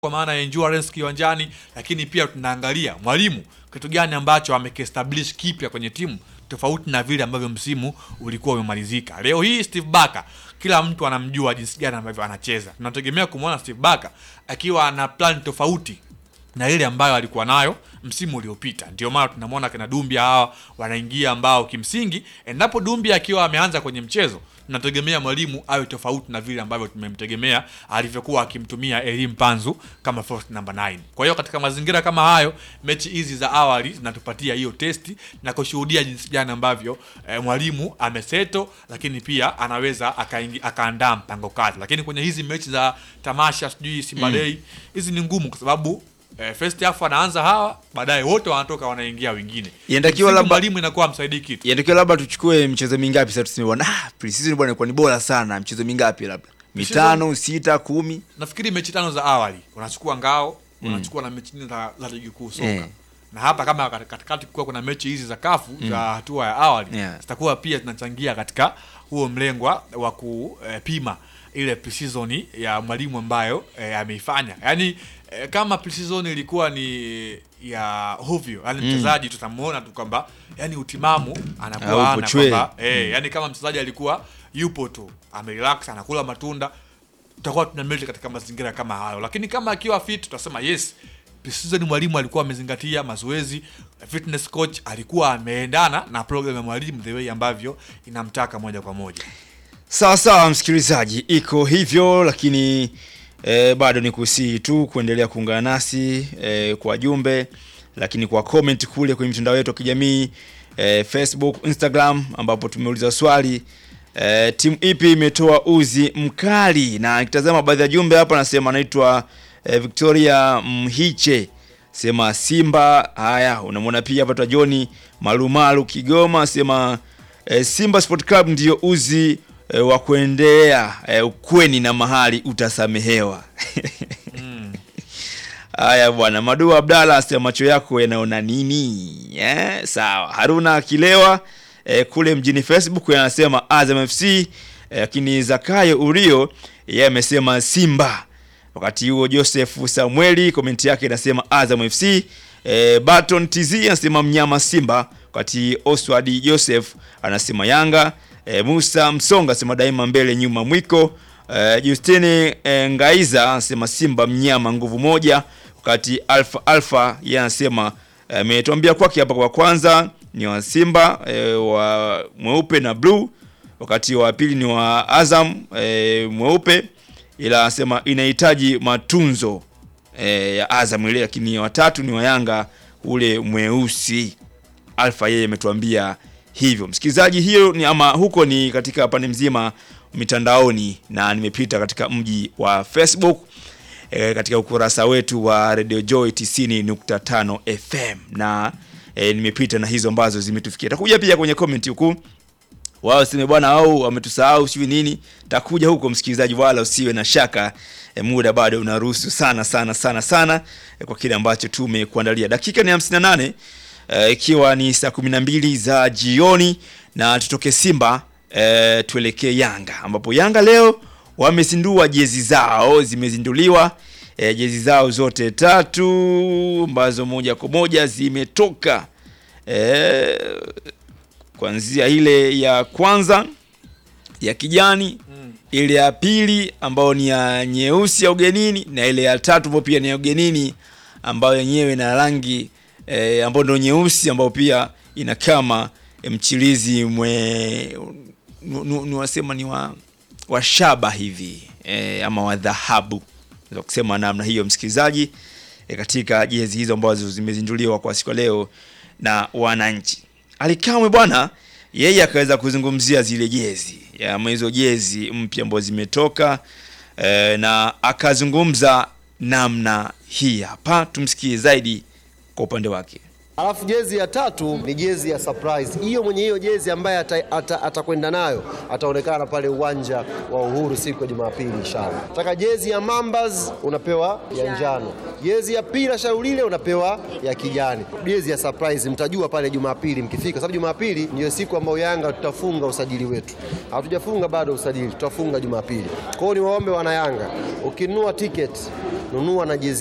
kwa maana ya endurance kiwanjani, lakini pia tunaangalia mwalimu kitu gani ambacho amekiestablish kipya kwenye timu tofauti na vile ambavyo msimu ulikuwa umemalizika. Leo hii Steve Barker kila mtu anamjua jinsi gani ambavyo anacheza. Tunategemea kumwona Steve Barker akiwa ana plan tofauti na ile ambayo alikuwa nayo msimu uliopita. Ndio maana tunamwona kina Dumbia hawa wanaingia, ambao kimsingi, endapo Dumbia akiwa ameanza kwenye mchezo, tunategemea mwalimu awe tofauti na vile ambavyo tumemtegemea alivyokuwa akimtumia Elim Panzu kama first number 9. Kwa hiyo katika mazingira kama hayo, mechi hizi za awali zinatupatia hiyo testi na kushuhudia jinsi gani ambavyo eh, mwalimu ameseto, lakini pia anaweza akaingi, akaandaa mpango kazi. Lakini kwenye hizi mechi za tamasha sijui Simba Day hizi ni ngumu kwa sababu eh, first half wanaanza hawa, baadaye wote wanatoka wanaingia wengine. Inatakiwa Msingi labda- mwalimu inakuwa msaidii kitu. Inatakiwa labda tuchukue michezo mingapi sasa tuseme bwana ah, pre-season bwana ilikuwa ni bora sana. Michezo mingapi labda? Mitano, sita, kumi. Nafikiri mechi tano za awali unachukua ngao, unachukua na mechi nne za za ligi kuu soka. Eh. Na hapa kama kat- katikati kuwa kuna mechi hizi za kafu za hatua ya awali Yeah. zitakuwa pia zinachangia katika huo mlengwa wa kupima ile preseason ya mwalimu ambayo eh, ameifanya. Yaani eh, kama preseason ilikuwa ni ya hovyo, yani mchezaji tutamuona tu kwamba yani utimamu anakuwa Haupo ana chwe. kwamba eh, yani kama mchezaji alikuwa yupo tu amerelax anakula matunda tutakuwa tunamleta katika mazingira kama hayo, lakini kama akiwa fit tutasema yes, preseason mwalimu alikuwa amezingatia mazoezi, fitness coach alikuwa ameendana na program ya mwalimu the way ambavyo inamtaka moja kwa moja. Sawa sawa, msikilizaji, iko hivyo, lakini eh, bado ni kusihi tu kuendelea kuungana nasi eh, kwa jumbe, lakini kwa comment kule kwenye mitandao yetu ya kijamii eh, Facebook, Instagram, ambapo tumeuliza swali eh, timu ipi imetoa uzi mkali, na nikitazama baadhi ya jumbe hapa, nasema anaitwa eh, Victoria Mhiche sema Simba. Haya, unamwona pia hapa twa John Malumalu Kigoma sema eh, Simba Sport Club ndio uzi eh, wa kuendea eh, ukweni na mahali utasamehewa. Haya bwana, Madu Abdalla asema macho yako yanaona nini? Eh, sawa. Haruna Kilewa eh, kule mjini Facebook anasema Azam FC, eh, lakini Zakayo Urio yeye amesema Simba. Wakati huo Joseph Samueli komenti yake inasema Azam FC. Eh, Baton TZ anasema mnyama Simba, wakati Oswald Joseph anasema Yanga. Eh, Musa Msonga anasema daima mbele nyuma mwiko. Eh, Justine eh, Ngaiza anasema Simba mnyama nguvu moja, wakati Alfa Alfa yeye anasema ametuambia kwake hapa kwa kwanza ni wa Simba eh, wa mweupe na blue, wakati wa pili ni wa Azam eh, mweupe, ila anasema inahitaji matunzo eh, ya Azam ile, lakini watatu ni wa Yanga ule mweusi. Alfa yeye ametuambia hivyo. Msikilizaji, hiyo ni ama huko ni katika pande mzima mitandaoni, na nimepita katika mji wa Facebook e, katika ukurasa wetu wa Radio Joy 90.5 FM na e, nimepita na hizo ambazo zimetufikia. Takuja pia kwenye comment huku wao sema bwana au wametusahau sijui nini, takuja huko msikilizaji, wala usiwe na shaka e, muda bado unaruhusu sana sana sana sana e, kwa kile ambacho tumekuandalia. Dakika ni 58 e, ikiwa ni saa 12 za jioni, na tutoke Simba e, tuelekee Yanga ambapo Yanga leo wamezindua jezi zao, zimezinduliwa e, jezi zao zote tatu ambazo moja kwa moja zimetoka e, kuanzia ile ya kwanza ya kijani ile ya pili ambayo ni ya nyeusi ya ugenini na ile ya tatu ambayo pia ni ya ugenini ambayo yenyewe ina rangi e, ambayo ndio nyeusi ambayo pia ina kama e, mchirizi mwe nu- nu- ni wasema ni wa, wa shaba hivi e, ama wa dhahabu naweza kusema namna hiyo msikilizaji e, katika jezi hizo ambazo zimezinduliwa kwa siku ya leo na wananchi alikamwe bwana yeye akaweza kuzungumzia zile jezi ama hizo jezi mpya ambazo zimetoka e, na akazungumza namna hii hapa tumsikie zaidi kwa upande wake Alafu jezi ya tatu ni jezi ya surprise. Hiyo mwenye hiyo jezi ambaye atakwenda ata, atakwenda nayo ataonekana pale uwanja wa Uhuru siku ya Jumapili inshallah. Taka jezi ya Mambas unapewa ya njano, jezi ya pila Shaulile unapewa ya kijani, jezi ya surprise mtajua pale Jumapili mkifika, sababu Jumapili ndiyo siku ambayo Yanga tutafunga usajili wetu. Hatujafunga bado usajili, tutafunga Jumapili. Kwa hiyo niwaombe wana Yanga, ukinunua tiketi nunua na jezi